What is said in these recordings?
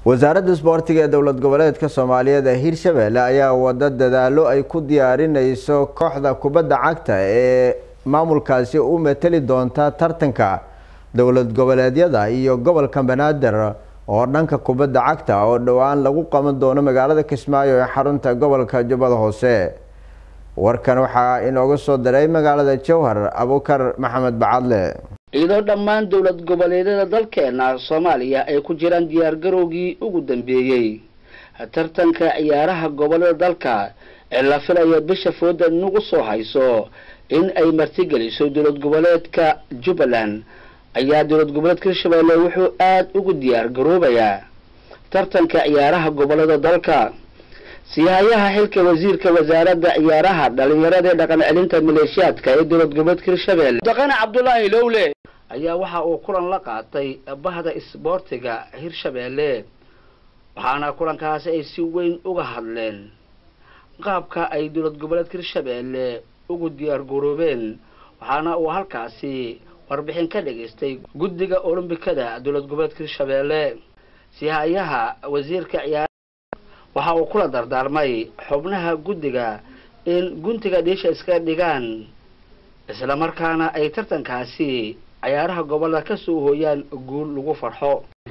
wasaaradda isboortiga ee dowlad goboleedka soomaaliyeed ee hirshabelle ayaa wada dadaalo ay ku diyaarineyso kooxda kubadda cagta ee maamulkaasi u mateli doonta tartanka dowlad goboleedyada iyo gobolka banaadir oo dhanka kubadda cagta oo dhowaan lagu qaban doono magaalada kismaayo ee xarunta gobolka jubbada hoose warkan waxaa inooga soo diray magaalada jowhar abukar maxamed bacadle iyadoo dhammaan dowlad goboleedyada dalkeena soomaaliya ay ku jiraan diyaargarowgii ugu dambeeyey tartanka ciyaaraha gobolada dalka ee la filaya bisha fooda nagu soo hayso in ay martigeliso dowlad goboleedka jubbaland ayaa dowlad goboleedka hirshabelle wuxuu aada ugu diyaar garoobayaa tartanka ciyaaraha gobolada dalka siyahayaha xilka wasiirka wasaaradda ciyaaraha dhalinyarada ee dhaqan celinta maleeshiyaadka ee dowlad goboleedka hirshabelle daqane cabdulaahi lowle ayaa waxa uu kulan la qaatay bahda isboortiga hirshabelle waxaana kulankaasi ay si weyn uga hadleen qaabka ay dowlad goboleedka hirshabelle ugu diyaar garoobeen waxaana uu halkaasi warbixin ka dhagaystay guddiga olombikada dowlad goboleedka hirshabelle sihayaha wasiirka ciyaar waxa uu kula dardaarmay xubnaha guddiga in guntiga dhiisha iska dhigaan islamarkaana ay tartankaasi ciyaaraha gobolada kasoo hooyaan guul lagu farxo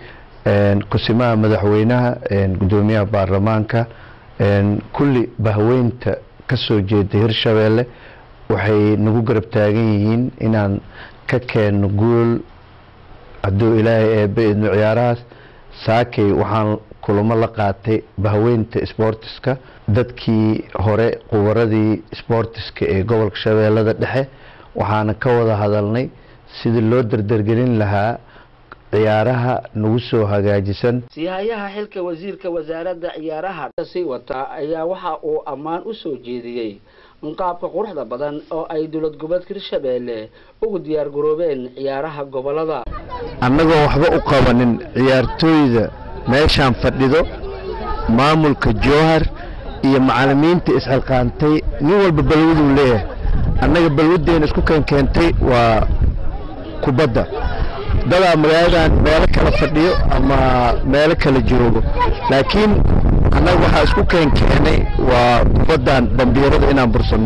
kusimaha madaxweynaha guddoomiyaha baarlamaanka kulli bahweynta kasoo jeeda hirshabelle waxay nagu garab taagan yihiin inaan ka keenno guul hadduu ilaahay eebe idno ciyaarahaas saakay waxaan kulamo la qaatay bahweynta sboortiska dadkii hore qubaradii sboortiska ee gobolka shabeellada dhexe waxaana ka wada hadalnay sidii loo dardargelin lahaa ciyaaraha nagu soo hagaajisan siyahayaha xilka wasiirka wasaaradda ciyaaraha sii wata ayaa waxa uu ammaan u soo jeediyey qaabka quruxda badan oo ay dowlad goboleedka hirshabelle ugu diyaar garoobeen ciyaaraha gobolada annagoo waxba u qabanin ciyaartooyda meeshaan fadhido maamulka jowhar iyo macalimiinta isxilqaantay nin walba balwaduu leeyahay annaga balwadeena isku keenkeentay waa kubadda dadaa magaaladan meelo kala fadhiyo ama meelo kala joogo laakiin annaga waxaa isku keenkeenay waa kubaddan bambiirada inaan bursanno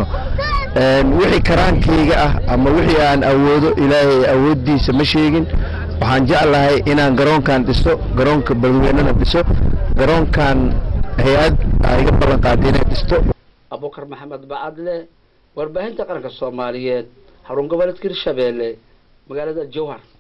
wixii karaankayga ah ama wixii aan awoodo ilaahay awooddiisa ma sheegin waxaan jeclahay inaan garoonkan dhiso garoonka balweynana dhiso garoonkan hay-ad aa iga ballan qaaday inay dhisto abukar maxamed bacadle warbaahinta qaranka soomaaliyeed xarun goboleedka hirshabelle magaalada jowhar